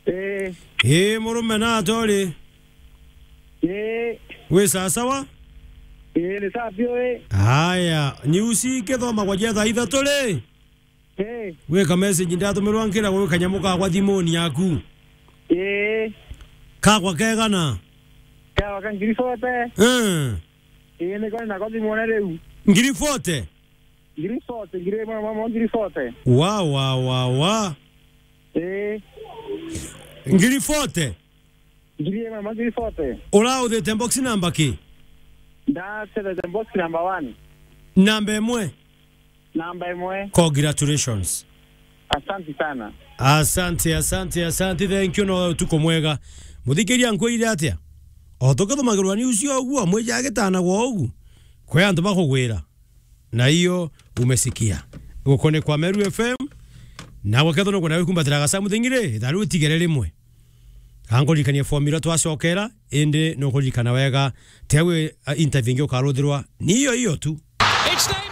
Eh, ĩ mũrũme na atorĩ eh, wĩ sasawa eh, ni safi we. haya niusi kĩthomagwo gĩa thaa ithatũ rĩ Eh, wĩ ka message ndatũmĩrwo nkĩragwo wĩ kanyamũ kakwa thimũ-inĩ yaku eh, kakwa kegana kawa kan ngiri sote. Eh, Eh, ni kwa na kwa dimone reu. ngiri fote Ngiri sote, ngiri mama mama ngiri sote. wa wa wa wa Eh, ngiri fote ngiri mama ngiri sote. ũraũthĩte box namba kĩ Da se the box number 1. namba ĩmwe Namba imwe. congratulations Asante sana. asante asante asante thank you no tuko mwega muthikĩria nkwĩire atĩa o tũkĩthomagĩrwa ni ucio ũguo mwĩja gĩtanagwo ũgu kwĩ andũ bakũgwĩra na hiyo umesikia gũkũ nĩ kwa Meru FM na gwakethwo nĩguo nawe kumbatĩra gaca mũthĩng'irĩ ithaa rĩu tigere rĩmwe kankũririkania formula twacokera ĩndĩ nĩ ũkũririkana wega tegwĩ uh, interview ingĩ ũkarũthĩrwa ni iyo iyo tu It's Neymar!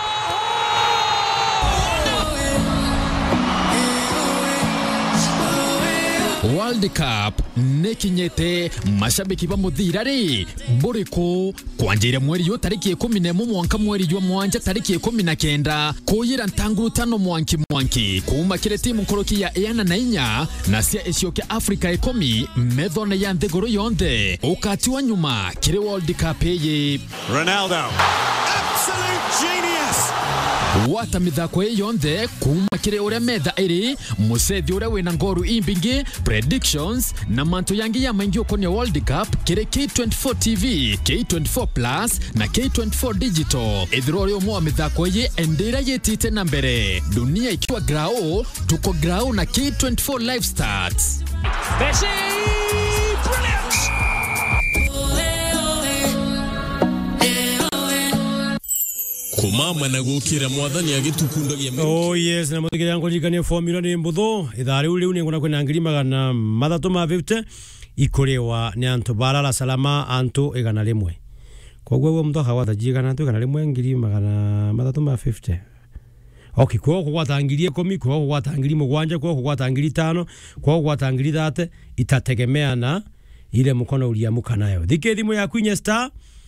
World Cup nĩkinyĩte mashabiki ba mũthira rĩ mbũrĩkũ kwanjĩrĩa mweri yo tarĩki ikũmi na ĩmwe mwanka mweri jwa mwanja tarĩki ikũmi na kenda kũyĩra ntangurutano mwanki mwanki kuma kĩrĩ timu nkũrũki ya ĩana na inya na cia ĩcio kĩa Afrika ikũmi methone ya nthĩgũrũ yonthe ũkati wa nyuma kĩrĩ World Cup ĩyĩ Ronaldo. Absolute genius. wata mithako ĩ yonthe kuma kĩrĩ ũrĩa metha ĩrĩ mũcethi ũrĩa wĩna ngoru imbingĩ predictions na manto yangi ya maingi ũkonia world cup kĩrĩ k24 tv k24 plus na k24 digital ithiro ũrĩa ũmwe wa mĩthako ĩyĩ endĩra yĩtĩte na mbere dunia ikiwa grao tuko grao na k24 live starts Messi! Brilliant! kumama na gukira mwathani agitukundagia Oh yes, na muthikiriria nkuririkania formula ni mbuthu ithaa riu riu ninguna kwina ngiri magana mathatu ma 50 ikuriwa ni antu barara salama antu igana rimwe koguo guo mtu akagwata ji igana antu igana rimwe ngiri magana mathatu ma 50 okay kwa kugwata ngiri ikumi kwa kugwata ngiri mugwanja kwa kugwata ngiri tano kwa kugwata ngiri thate itategemea na ile mkono uliamuka nayo thike thimu yaku inye star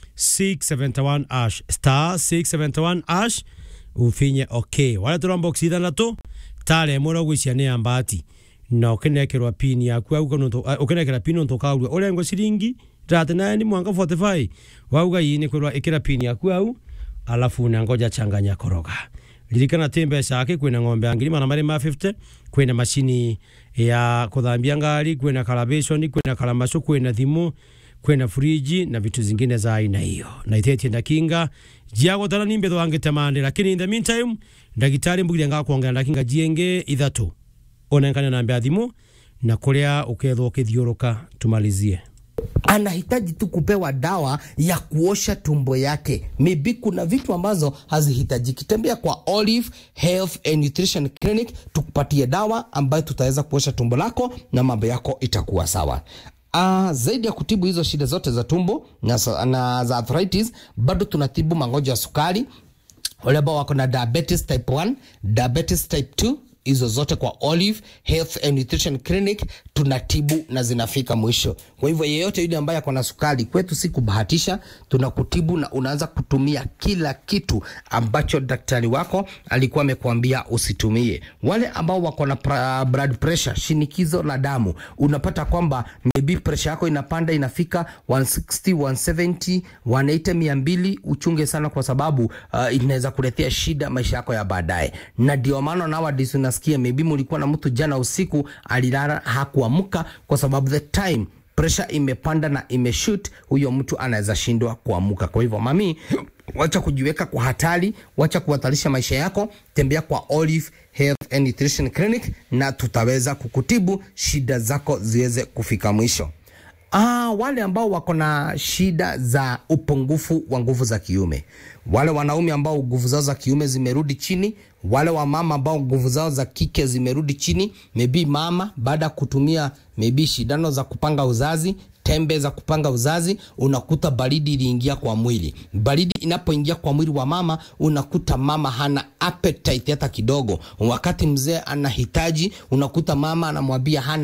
671 ash star 671 ash ufinye okay wale tå box ithanatå tare mwe rogwĩcia nĩ ya mbati na ũkĩnekerwa pin yaku au ũkĩnekera pin ntũ kaurua ũrengwo ciringi rate naye ni mwanga 45 wauga ii nĩ kwĩrwa ĩkĩra pin yaku au alafu na ngoja changanya koroga ririkana tä mbeca ake kwĩna ng'ombe ya ngiri mana marĩ ma 50 kwĩna macini ya kũthambia ngari kwĩna calibration kwĩna karamacũ kwĩna thimũ kwĩna friji na vitu zingine za aina hiyo na itetie ndakinga jiagotana nimbe thwangĩtemande lakini in the meantime ndagitari mbugire ngakwongera ndakinga jienge ithatu onenkane na mbea thimu na kuria ukethwo ukithiuruka tumalizie anahitaji tu kupewa dawa ya kuosha tumbo yake. Maybe kuna vitu ambazo hazihitajiki. Tembea kwa Olive Health and Nutrition Clinic tukupatie dawa ambayo tutaweza kuosha tumbo lako na mambo yako itakuwa sawa. Uh, zaidi ya kutibu hizo shida zote za tumbo na, sa- na za arthritis, bado tunatibu magonjwa ya sukari, wale ambao wako na diabetes type 1, diabetes type 2 hizo zote kwa Olive Health and Nutrition Clinic tunatibu na zinafika mwisho. Kwa hivyo yeyote yule ambaye ako na sukari, kwetu si kubahatisha, tunakutibu na unaanza kutumia kila kitu ambacho daktari wako alikuwa amekuambia usitumie. Wale ambao wako na pra, blood pressure, shinikizo la damu, unapata kwamba maybe pressure yako inapanda inafika 160, 170, 180, 200, uchunge sana kwa sababu uh, inaweza kuletea shida maisha yako ya baadaye, na ndio maana nowadays unasikia maybe mulikuwa na mtu jana usiku alilala hakuamka kwa sababu the time pressure imepanda na imeshoot, huyo mtu anaweza shindwa kuamka. Kwa hivyo mami, wacha kujiweka kwa hatari, wacha kuhatarisha maisha yako, tembea kwa Olive Health and Nutrition Clinic na tutaweza kukutibu shida zako ziweze kufika mwisho. Ah, wale ambao wako na shida za upungufu wa nguvu za kiume, wale wanaume ambao nguvu zao za kiume zimerudi chini, wale wamama ambao nguvu zao za kike zimerudi chini, maybe mama baada ya kutumia maybe shindano za kupanga uzazi tembe za kupanga uzazi, unakuta baridi iliingia kwa mwili. Baridi inapoingia kwa mwili wa mama, unakuta mama hana appetite hata kidogo. Wakati mzee anahitaji, unakuta mama anamwambia hana